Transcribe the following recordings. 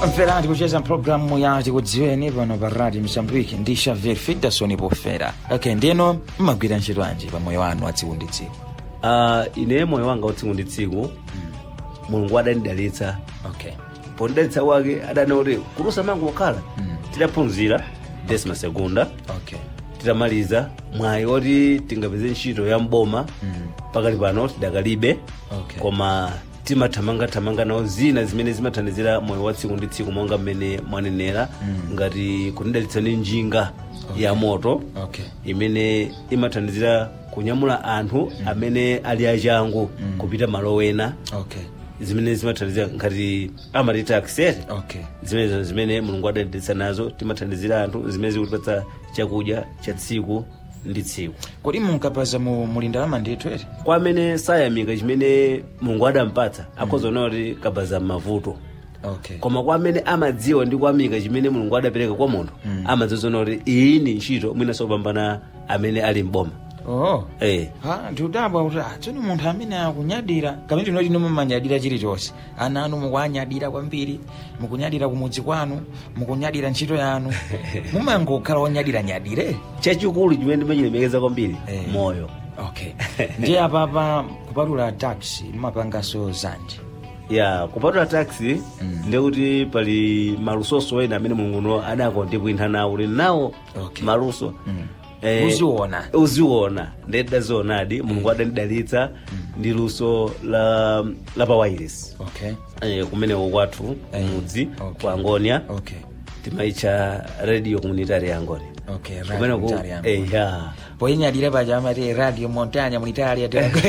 mferati kucheza mpulogalamu ya tikudziweni pano pa radio msambwiki ndi xavier fidason pofera ok ndino mmagwira ntchito anji pa moyo wanu wa tsiku ndi tsiku uh, ine moyo wanga wa tsiku ndi tsiku mulungu adandidalitsa ok pondidalitsa wake adana kuti kulusa mangu kukhala tidaphunzira desima segunda ok titamaliza mwayi oti tingapeze ntchito ya mboma pakali pano tidakalibe Okay. koma timathamangathamanga nawo zina zimene zimathandizira moyo wa tsiku ndi tsiku monga mmene mwanenera ngati kunidalitsa ndi njinga ya moto ok imene imathandizira kunyamula anthu amene ali achangu kupita malo ena ok zimene zimathandizira ngati amati taxi ok zimenezo zimene mulungu adadalitsa nazo timathandizira anthu zimene zikutipatsa chakudya cha tsiku ndi tsiku kodi munkapaza mu mulindalama ndithu eti kwa amene sayamika chimene mulungu adampatsa akhoza kuona kuti kabaza m'mavuto ok koma kwa amene amadziwa ndi kuyamika chimene mulungu adapereka kwa munthu amadziwa kuti iyi ndi ntchito mwinanso kupambana amene ali mboma oh eh. ha ndiudabwa kuti ah, tsoni munthu amene akunyadira kamene tinoti ino mumanyadira chilichonse ana anu mukuanyadira kwambiri mukunyadira kumudzi kwanu mukunyadira ntchito yanu mumangokhala onyadira-nyadire chachikulu chimene ndimachilemekeza kwambiri Eh. moyo ok ndiye apapa kupatula taxi mumapanganso zanji ya kupatula taxi ndekuti pali malusoso ena amene mulunguno adakondikwintha nawo kuti nawo Okay. maluso eh, Uziona. uziona ndedazionadi mulungu adandidalitsa ndi luso la, la pa wireless ok eh, kumeneko kwathu Eh, mudzi okay. ku angonia ok timaitcha radio communitary ya angonia ok radio kumeneko military yangu. eh, ya poinyadira paja amati radio montagna militaria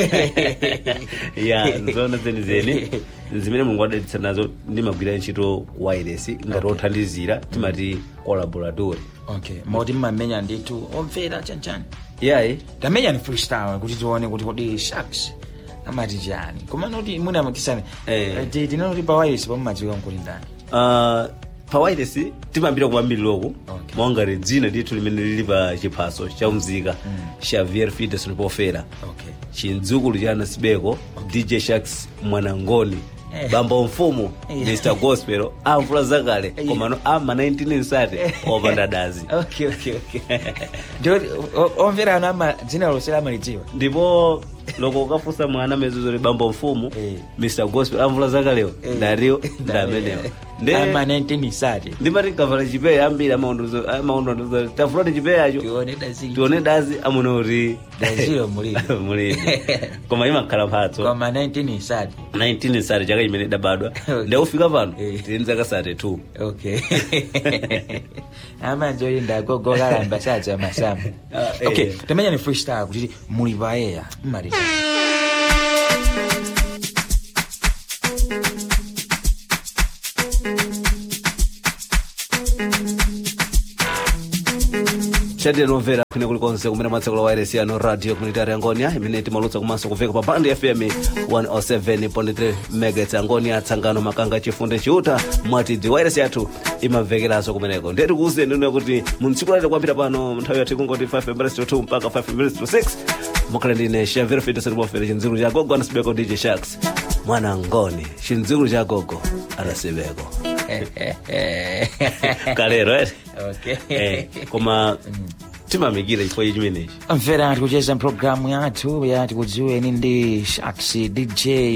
ya nzona zenizeni zimene mulungu adalitsa nazo ndimagwira ntchito wireless ngati othandizira timati collaboratory ok moti mmamenya ndithu omvera chanchani yayi tamenya ni freestyle kuti tione kuti kodi sharks amati chani koma noti munamakisani Eh. tinoti pa wireless pamumadziwika nkuti ndani uh, pa wireless timambira kuambiriloku Okay. mongati dzina ndithu limene lili pa chiphaso cha mzika xavier fides pofera ok chindzukulu cha anasibeko dj sharks mwanangoni Eh. bamba mfumu Eh. mr gospel amvula zakale Eh. komano ama 19 nsati opanda dazi ok ok ok ndioti omvera anu ama dzina lonse amalidziwa ndipo loko ukafunsa mwana mezuzori bambo mfumu Eh. mr gospel amvula zakalewo Eh. ndariwo ndamenewo ama 19 sati ndimati kavala chipeya ambiri amaundozo tafulati chipeyacho tione dazili tione dazi amuna kuti dazilo mulili mulili koma imakhala mphatso koma 19 sati 19 sati chaka chimene idabadwa Okay. ndaufika pano Eh. tili zaka sati 2 ok amanzoli ndagogokalamba sadza masamu Ah, eh. ok tamenya ni freestyle kuti muli paeya mmati chatire nomvera kwine kulikonse kumene mwatseko la wireless yano radio communitary angonia imene timalutsa komanso kuveka pa band fm 107.3 megahertz angonia tsangano makanga chifunde chiuta mwatidzi wireless yathu imamvekeranso kumeneko ndeti kuuze ndino kuti muntsiku lati kwambira pano nthawi yathu ikungoti 5 minutes to 2 mpaka 5 minutes to 6 mukhale ndine shavero fitosatipofere chindzikulu cha gogo anasibeko dj sharks mwana ngoni chindzikulu cha gogo anasibeko kalero ere ok eh, koma timamikira chifukwa chimenechi mvera tikucheza mpulogalamu yathu yati kudziweni ndi sharks dj